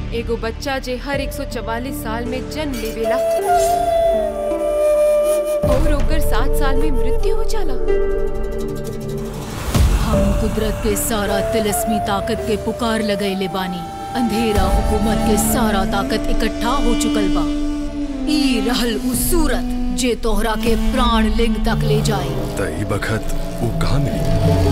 एगो बच्चा जे हर 144 साल में जन्म लेवेला और ओकर सात साल में मृत्यु हो जाला हम कुदरत के सारा तिलस्मी ताकत के पुकार लगैले बानी अंधेरा हुकूमत के सारा ताकत इकट्ठा हो चुकल बा ई रहल उ सूरत जे तोहरा के प्राण लिंग तक ले जाए त ई बखत वो कहाँ मिली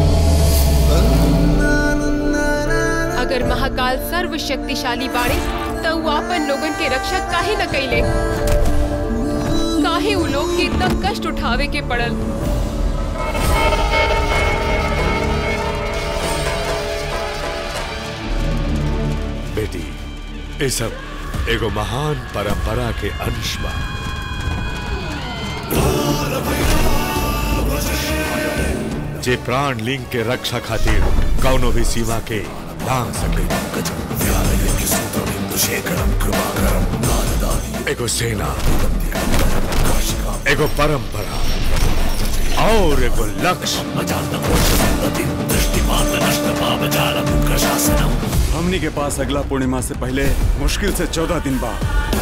अगर महाकाल सर्वशक्तिशाली बाड़े तो वो अपन लोगन के रक्षा काहे न कैले काहे उ लोग के इतना कष्ट उठावे के पड़ल बेटी ये सब एगो महान परंपरा के अंश बा जे प्राण लिंग के रक्षा खातिर कौनो भी सीमा के लांग सके एगो सेना एगो परंपरा और एगो लक्ष्य हमनी के पास अगला पूर्णिमा से पहले मुश्किल से चौदह दिन बा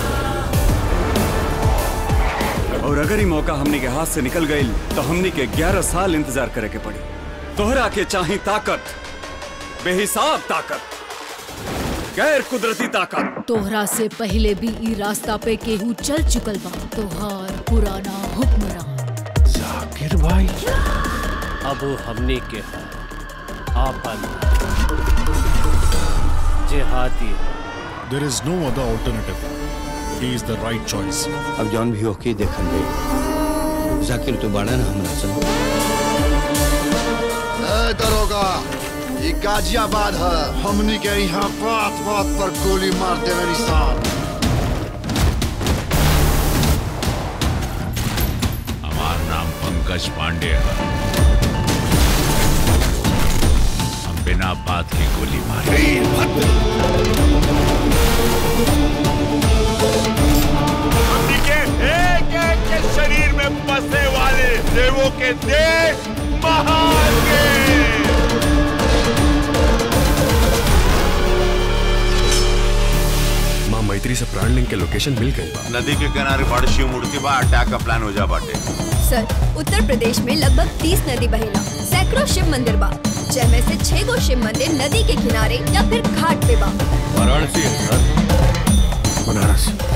और अगर ही मौका हमनी के हाथ से निकल गई तो हमनी के ग्यारह साल इंतजार करे के पड़ी तोहरा के चाही ताकत बेहिसाब ताकत गैर कुदरती ताकत तोहरा से पहले भी ई रास्ता पे केहू चल चुकल बा तोहार पुराना हुक्मरान जाकिर भाई अब हमने के है आपन जेहादी There is no other alternative. He is the right choice. अब जौन भी होके देखल गई जाकिर तो बाड़ा ना हमरा संग ए दरोगा ये गाजियाबाद है हमनी के यहाँ बात बात पर गोली मार देवे निशान हमार नाम पंकज पांडे है हम बिना बात के गोली मारे हमनी के एक एक के शरीर में बसने वाले देवों के देश महान के माँ मैत्री से प्राण लिंग के लोकेशन मिल गई बा नदी के किनारे बड़ शिव मूर्ति बा अटैक का प्लान हो जा बाटे सर उत्तर प्रदेश में लगभग 30 नदी बहेला सैकड़ों शिव मंदिर बा जैमे से छह गो शिव मंदिर नदी के किनारे या फिर घाट पे बा वाराणसी है सर बनारस